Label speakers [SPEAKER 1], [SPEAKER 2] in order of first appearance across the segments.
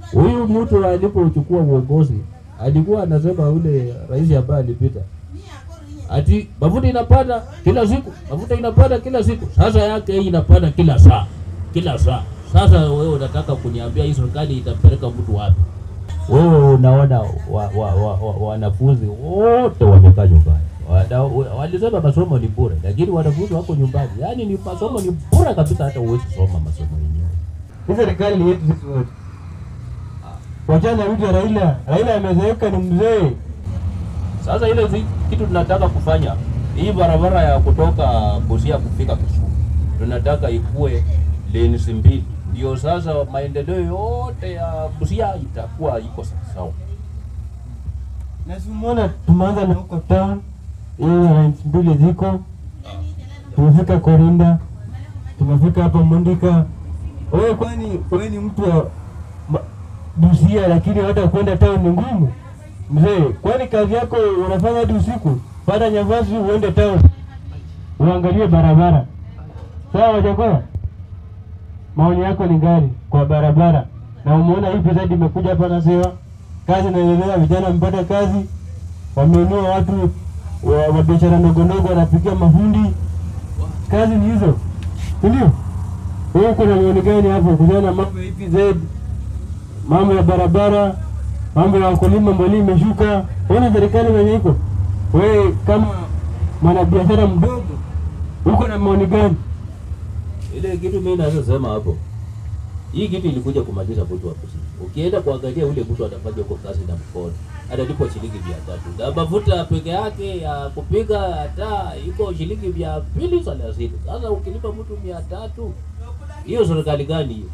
[SPEAKER 1] Huyu mtu alipochukua uongozi alikuwa anasema ule rais ambaye alipita ati mafuta inapanda kila siku, mafuta inapanda kila siku. Sasa yake hii inapanda kila saa, kila saa. Sasa wewe unataka kuniambia hii serikali itapeleka mtu wapi? Wewe unaona wanafunzi wa, wa, wa, wanafunzi wote wamekaa nyumbani. Wana- Walisema masomo ni bure, lakini wanafunzi wako nyumbani. Yaani ni masomo ni bure kabisa, hata huwezi soma masomo yenyewe.
[SPEAKER 2] Hii serikali ni yetu sisi wote. Wachana na mtu ya Raila. Raila amezeeka, ni mzee.
[SPEAKER 1] Sasa ile zi- kitu tunataka kufanya hii barabara ya kutoka Busia kufika Kisumu tunataka ikue lanes mbili, ndio sasa maendeleo yote ya Busia itakuwa iko sawa.
[SPEAKER 2] Na si umeona tumeanza na huko town. Hiyo lines mbili ziko. Tumefika Korinda. Tumefika hapa Mondika. Wewe kwani wewe ni mtu wa ma- Busia lakini hata kwenda town ni ngumu. Mzee, kwani kazi yako unafanya hadi usiku? Pata nyavazi uende town. Uangalie barabara. Sawa wajakoya? Maoni yako ni gani kwa barabara? Na umeona hii pesa imekuja hapa na sewa. Kazi inaendelea, vijana wamepata kazi, wameinua watu wa wa biashara ndogo ndogo, wanapikia mafundi. Kazi ni hizo, si ndio? Wewe kuna maoni gani hapo kuhusiana na mambo ya EPZ, mambo ya barabara, mambo ya wakulima, mbolea imeshuka? Ona serikali venye iko. Wewe kama mwanabiashara mdogo, uko na maoni gani?
[SPEAKER 1] Ile kitu mimi naweza sema hapo, hii kitu ilikuja kumaliza mtu wa Busia. Ukienda kuangalia ule mtu atafanya huko kazi na mkono atalipwa shilingi mia tatu na mafuta peke yake ya kupiga hata iko shilingi mia mbili thelathini. Sasa ukilipa mtu mia tatu, hiyo serikali gani hiyo?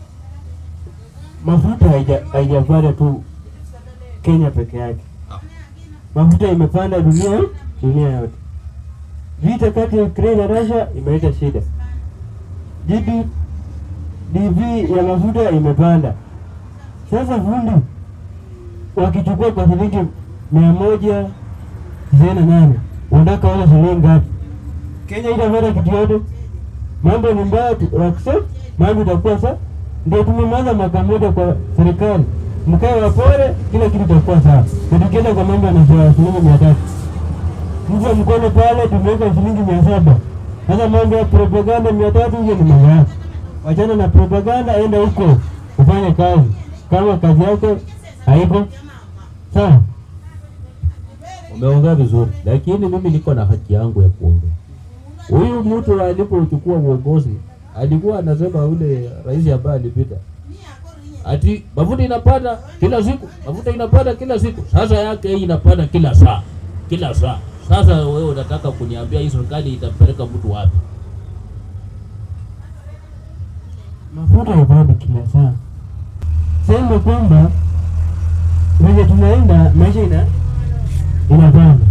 [SPEAKER 2] mafuta haija- haijapanda tu Kenya peke yake, mafuta imepanda dunia dunia yote. Vita kati ya Ukraine na Russia imeleta shida. GD DV ya mafuta imepanda. Sasa fundi wakichukua kwa shilingi mia moja tisini na nane unataka wala shilingi ngapi? Kenya itapata kitu yote. Mambo ni mbaya, tu- accept mambo itakuwa sawa. Ndio tumemaliza mwaka mmoja kwa serikali, mkae wapore, kila kitu itakuwa sawa. Na tukienda kwa mambo ya nafua shilingi mia tatu mvua mkono pale, tumeweka shilingi mia saba Sasa mambo ya propaganda mia tatu hiyo ni mambo yako. Wachana na propaganda, enda huko ufanye kazi. Kama kazi yako haiko sawa,
[SPEAKER 1] Umeongea vizuri, lakini mimi niko na haki yangu ya kuongea. Huyu mtu alipochukua uongozi alikuwa anasema ule rais ambaye alipita ati mafuta inapanda kila siku, mafuta inapanda kila siku. Sasa yake hii inapanda kila saa, kila saa. Sasa wewe unataka kuniambia hii serikali itapeleka mtu wapi?
[SPEAKER 2] mafuta yapanda kila saa. Sema kwamba venye tunaenda maisha ina inapanda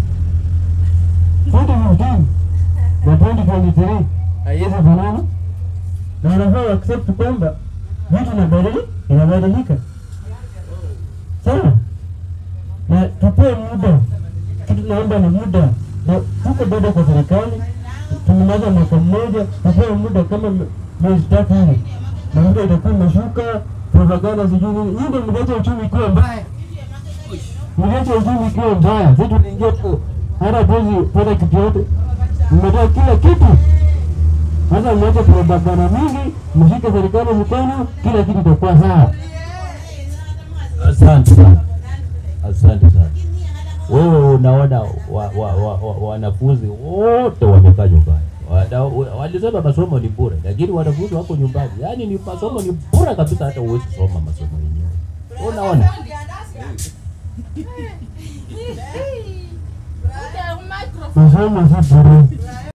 [SPEAKER 2] 2015 na 2023 haiwezi fanana, na wanafaa accept kwamba vitu inabadili inabadilika, sawa, na tupewe muda. Kitu tunaomba ni muda, na tuko bado kwa serikali, tumemaliza mwaka mmoja, tupewe muda kama me- miezi tatu hivi, na muda itakuwa imeshuka, propaganda sijui nini, hii ndio mliacha uchumi ikiwa mbaya mliacha uchumi ikiwa mbaya. Sisi tuliingia tu hata tuwezi pata kitu yote, mmetoa kila kitu. Sasa mwache propaganda mingi, mshike serikali mkono, kila kitu itakuwa sawa.
[SPEAKER 1] Asante sana, asante sana. Wewe unaona wa, wa, wa, wa, wanafunzi wote wamekaa nyumbani. Wana- Walisema masomo ni bure, lakini wanafunzi wako nyumbani. Yaani ni masomo ni bure kabisa, hata huwezi soma masomo yenyewe. Unaona?
[SPEAKER 2] Masomo si bure.